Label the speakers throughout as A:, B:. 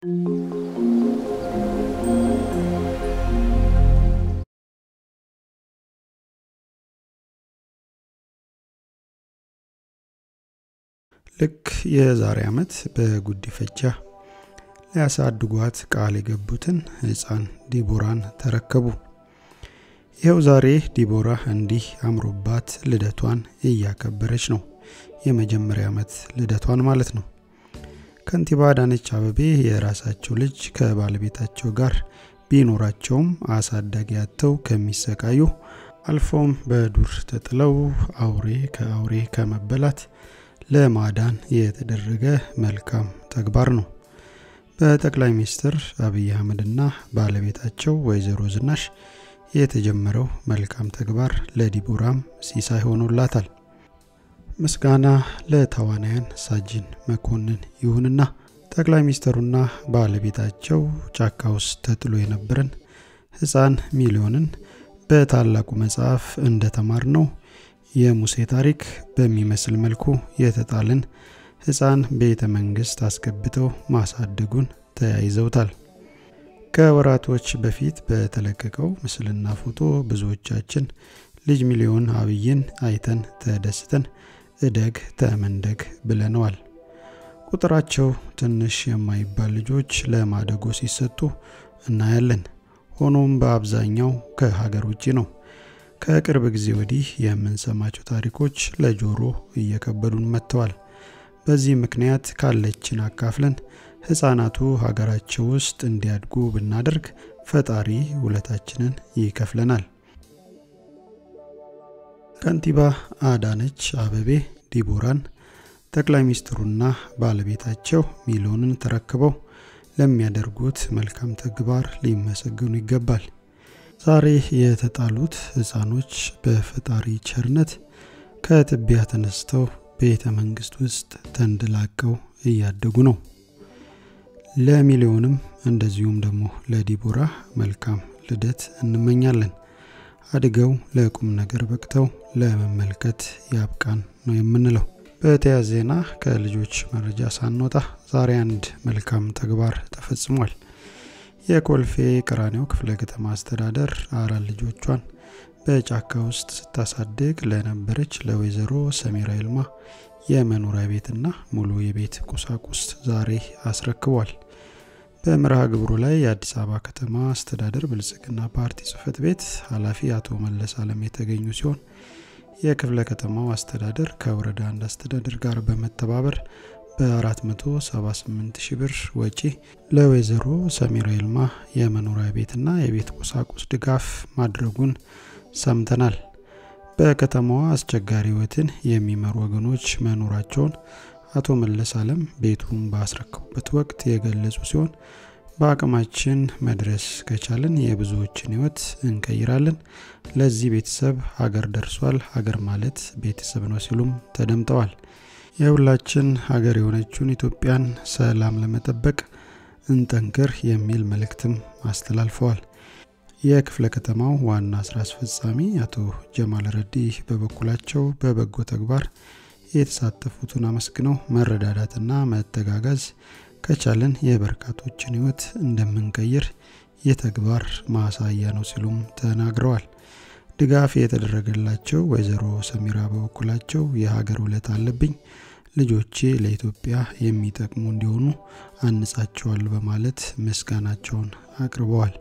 A: ልክ የዛሬ ዓመት በጉዲፈቻ ሊያሳድጓት ቃል የገቡትን ሕፃን ዲቦራን ተረከቡ። ይኸው ዛሬ ዲቦራ እንዲህ አምሮባት ልደቷን እያከበረች ነው። የመጀመሪያ ዓመት ልደቷን ማለት ነው። ከንቲባ አዳነች አበቤ የራሳቸው ልጅ ከባለቤታቸው ጋር ቢኖራቸውም አሳዳጊ ያጥተው ከሚሰቃዩ አልፎም በዱር ተጥለው አውሬ ከአውሬ ከመበላት ለማዳን የተደረገ መልካም ተግባር ነው። በጠቅላይ ሚኒስትር አብይ አህመድና ባለቤታቸው ወይዘሮ ዝናሽ የተጀመረው መልካም ተግባር ለዲቦራም ሲሳይ ሆኖላታል። ምስጋና ለተዋናያን ሳጅን መኮንን ይሁንና ጠቅላይ ሚኒስትሩና ባለቤታቸው ጫካ ውስጥ ተጥሎ የነበረን ሕፃን ሚሊዮንን በታላቁ መጽሐፍ እንደተማር ነው የሙሴ ታሪክ በሚመስል መልኩ የተጣልን ሕፃን ቤተ መንግስት አስገብተው ማሳደጉን ተያይዘውታል። ከወራቶች በፊት በተለቀቀው ምስልና ፎቶ ብዙዎቻችን ልጅ ሚሊዮን አብይን አይተን ተደስተን እደግ ተመንደግ ብለነዋል። ቁጥራቸው ትንሽ የማይባል ልጆች ለማደጎ ሲሰጡ እናያለን። ሆኖም በአብዛኛው ከሀገር ውጭ ነው። ከቅርብ ጊዜ ወዲህ የምንሰማቸው ታሪኮች ለጆሮ እየከበዱን መጥተዋል። በዚህ ምክንያት ካለችን አካፍለን ህፃናቱ ሀገራቸው ውስጥ እንዲያድጉ ብናደርግ ፈጣሪ ውለታችንን ይከፍለናል። ከንቲባ አዳነች አበቤ ዲቦራን ጠቅላይ ሚኒስትሩና ባለቤታቸው ሚሊዮንን ተረክበው ለሚያደርጉት መልካም ተግባር ሊመሰገኑ ይገባል። ዛሬ የተጣሉት ህፃኖች በፈጣሪ ቸርነት ከትቢያ ተነስተው ቤተ መንግስት ውስጥ ተንደላቀው እያደጉ ነው። ለሚሊዮንም እንደዚሁም ደግሞ ለዲቦራ መልካም ልደት እንመኛለን። አድገው ለቁም ነገር በቅተው ለመመልከት ያብቃን ነው የምንለው። በተያያዘ ዜና ከልጆች መረጃ ሳንወጣ ዛሬ አንድ መልካም ተግባር ተፈጽሟል። የኮልፌ ቀራኒዮ ክፍለ ከተማ አስተዳደር አራት ልጆቿን በጫካ ውስጥ ስታሳድግ ለነበረች ለወይዘሮ ሰሜራ ይልማ የመኖሪያ ቤትና ሙሉ የቤት ቁሳቁስ ዛሬ አስረክቧል። በመርሃ ግብሩ ላይ የአዲስ አበባ ከተማ አስተዳደር ብልጽግና ፓርቲ ጽህፈት ቤት ኃላፊ አቶ መለስ አለም የተገኙ ሲሆን የክፍለ ከተማው አስተዳደር ከወረዳ አንድ አስተዳደር ጋር በመተባበር በ478 ሺ ብር ወጪ ለወይዘሮ ሰሜራ ይልማ የመኖሪያ ቤትና የቤት ቁሳቁስ ድጋፍ ማድረጉን ሰምተናል። በከተማዋ አስቸጋሪ ህይወትን የሚመሩ ወገኖች መኖራቸውን አቶ መለስ አለም ቤቱን ባስረከቡበት ወቅት የገለጹ ሲሆን በአቅማችን መድረስ ከቻልን የብዙዎችን ህይወት እንቀይራለን። ለዚህ ቤተሰብ ሀገር ደርሷል። ሀገር ማለት ቤተሰብ ነው ሲሉም ተደምጠዋል። የሁላችን ሀገር የሆነችውን ኢትዮጵያን ሰላም ለመጠበቅ እንጠንክር የሚል መልእክትም አስተላልፈዋል። የክፍለ ከተማው ዋና ስራ አስፈጻሚ አቶ ጀማል ረዲ በበኩላቸው በበጎ ተግባር የተሳተፉትን አመስግነው መረዳዳትና መተጋጋዝ ከቻለን የበርካቶችን ህይወት እንደምንቀይር የተግባር ማሳያ ነው ሲሉም ተናግረዋል። ድጋፍ የተደረገላቸው ወይዘሮ ሰሚራ በበኩላቸው የሀገር ውለት አለብኝ፣ ልጆቼ ለኢትዮጵያ የሚጠቅሙ እንዲሆኑ አንጻቸዋል በማለት ምስጋናቸውን አቅርበዋል።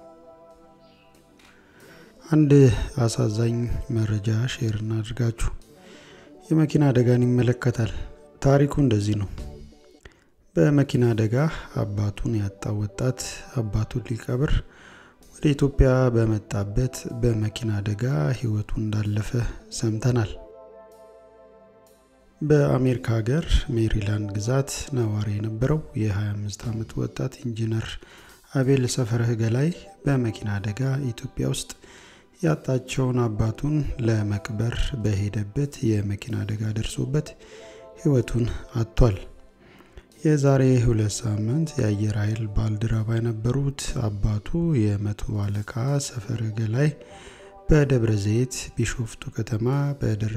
A: አንድ አሳዛኝ መረጃ ሼር እናድርጋችሁ። የመኪና አደጋን ይመለከታል። ታሪኩ እንደዚህ ነው። በመኪና አደጋ አባቱን ያጣው ወጣት አባቱን ሊቀብር ወደ ኢትዮጵያ በመጣበት በመኪና አደጋ ህይወቱ እንዳለፈ ሰምተናል። በአሜሪካ ሀገር ሜሪላንድ ግዛት ነዋሪ የነበረው የ25 ዓመት ወጣት ኢንጂነር አቤል ሰፈረህ ገላይ በመኪና አደጋ ኢትዮጵያ ውስጥ ያጣቸውን አባቱን ለመቅበር በሄደበት የመኪና አደጋ ደርሶበት ህይወቱን አጥቷል። የዛሬ ሁለት ሳምንት የአየር ኃይል ባልደረባ የነበሩት አባቱ የመቶ አለቃ ሰፈረ ገላይ በደብረ ዘይት ቢሾፍቱ ከተማ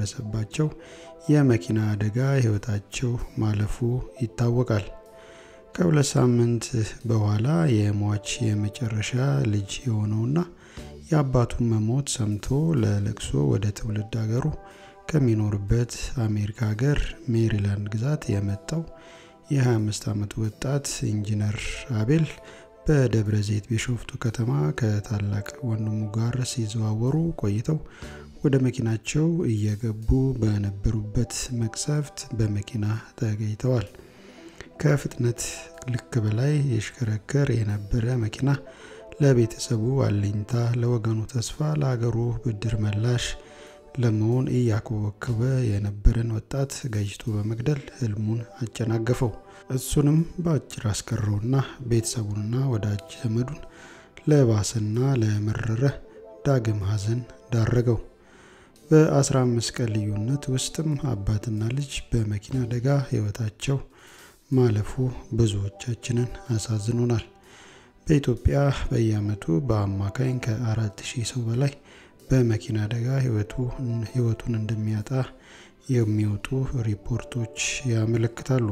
A: በደረሰባቸው የመኪና አደጋ ህይወታቸው ማለፉ ይታወቃል። ከሁለት ሳምንት በኋላ የሟች የመጨረሻ ልጅ የሆነውና የአባቱን መሞት ሰምቶ ለለቅሶ ወደ ትውልድ ሀገሩ ከሚኖርበት አሜሪካ ሀገር ሜሪላንድ ግዛት የመጣው የ25 ዓመት ወጣት ኢንጂነር አቤል በደብረ ዘይት ቢሾፍቱ ከተማ ከታላቅ ወንድሙ ጋር ሲዘዋወሩ ቆይተው ወደ መኪናቸው እየገቡ በነበሩበት መቅሰፍት በመኪና ተገኝተዋል። ከፍጥነት ልክ በላይ የሽከረከር የነበረ መኪና ለቤተሰቡ አለኝታ፣ ለወገኑ ተስፋ፣ ለሀገሩ ብድር መላሽ ለመሆን እያኮበኮበ የነበረን ወጣት ገጭቶ በመግደል ህልሙን አጨናገፈው። እሱንም በአጭር አስቀረውና ቤተሰቡንና ወዳጅ ዘመዱን ለባሰና ለመረረ ዳግም ሀዘን ዳረገው። በ15 ቀን ልዩነት ውስጥም አባትና ልጅ በመኪና አደጋ ህይወታቸው ማለፉ ብዙዎቻችንን አሳዝኖናል። በኢትዮጵያ በየአመቱ በአማካኝ ከአራት ሺህ ሰው በላይ በመኪና አደጋ ህይወቱን እንደሚያጣ የሚወጡ ሪፖርቶች ያመለክታሉ።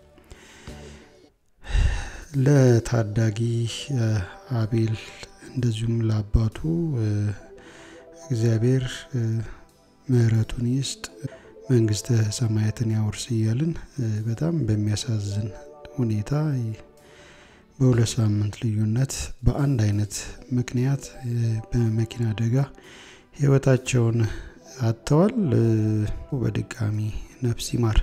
A: ለታዳጊ አቤል እንደዚሁም ለአባቱ እግዚአብሔር ምሕረቱን ይስጥ፣ መንግስተ ሰማያትን ያውርስ እያልን በጣም በሚያሳዝን ሁኔታ በሁለት ሳምንት ልዩነት በአንድ አይነት ምክንያት በመኪና አደጋ ህይወታቸውን አጥተዋል። በድጋሚ ነፍስ ይማር።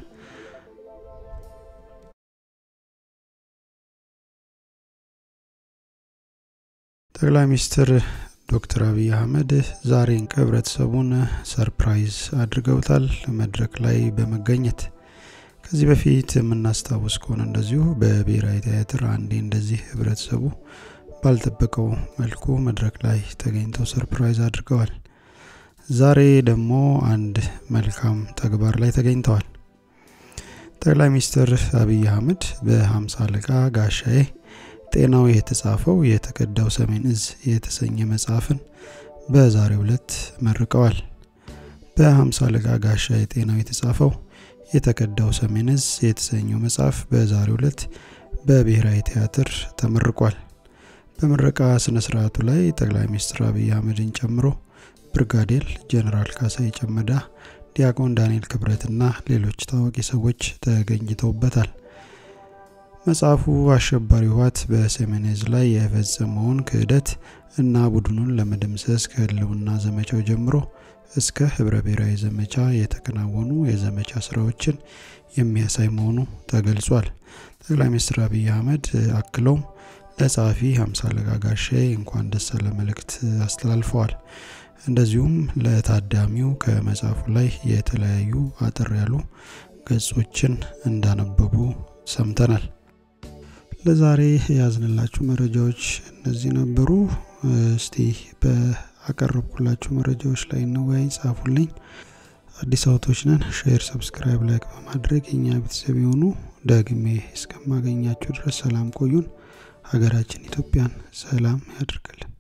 A: ጠቅላይ ሚኒስትር ዶክተር አብይ አህመድ ዛሬን ህብረተሰቡን ሰርፕራይዝ አድርገውታል መድረክ ላይ በመገኘት ከዚህ በፊት የምናስታውስ ከሆነ እንደዚሁ በብሔራዊ ቲያትር አንዴ እንደዚህ ህብረተሰቡ ባልጠበቀው መልኩ መድረክ ላይ ተገኝተው ሰርፕራይዝ አድርገዋል። ዛሬ ደግሞ አንድ መልካም ተግባር ላይ ተገኝተዋል። ጠቅላይ ሚኒስትር አብይ አህመድ በሀምሳ አለቃ ጋሻዬ ጤናው የተጻፈው የተቀዳው ሰሜን እዝ የተሰኘ መጽሐፍን በዛሬው ዕለት መርቀዋል። በሀምሳ አለቃ ጋሻዬ ጤናው የተጻፈው የተቀዳው ሰሜን እዝ የተሰኘው መጽሐፍ በዛሬው ዕለት በብሔራዊ ቲያትር ተመርቋል። በምረቃ ስነ ስርዓቱ ላይ ጠቅላይ ሚኒስትር አብይ አህመድን ጨምሮ ብርጋዴር ጀነራል ካሳይ ጨመዳ፣ ዲያቆን ዳንኤል ክብረትና ሌሎች ታዋቂ ሰዎች ተገኝተውበታል። መጽሐፉ አሸባሪ ህወሓት በሰሜን እዝ ላይ የፈጸመውን ክህደት እና ቡድኑን ለመደምሰስ ከህልውና ዘመቻው ጀምሮ እስከ ህብረ ብሔራዊ ዘመቻ የተከናወኑ የዘመቻ ስራዎችን የሚያሳይ መሆኑ ተገልጿል። ጠቅላይ ሚኒስትር አብይ አህመድ አክለውም ለጸሐፊ ሀምሳ አለቃ ጋሻዬ እንኳን ደስ አለ መልእክት አስተላልፈዋል። እንደዚሁም ለታዳሚው ከመጽሐፉ ላይ የተለያዩ አጠር ያሉ ገጾችን እንዳነበቡ ሰምተናል። ለዛሬ ያዝንላችሁ መረጃዎች እነዚህ ነበሩ። እስቲ በአቀረብኩላችሁ መረጃዎች ላይ እንወያይ፣ ጻፉልኝ። አዲስ አውቶች ነን። ሼር፣ ሰብስክራይብ፣ ላይክ በማድረግ የኛ ቤተሰብ የሆኑ ደግሜ እስከማገኛችሁ ድረስ ሰላም ቆዩን። ሀገራችን ኢትዮጵያን ሰላም ያድርግልን።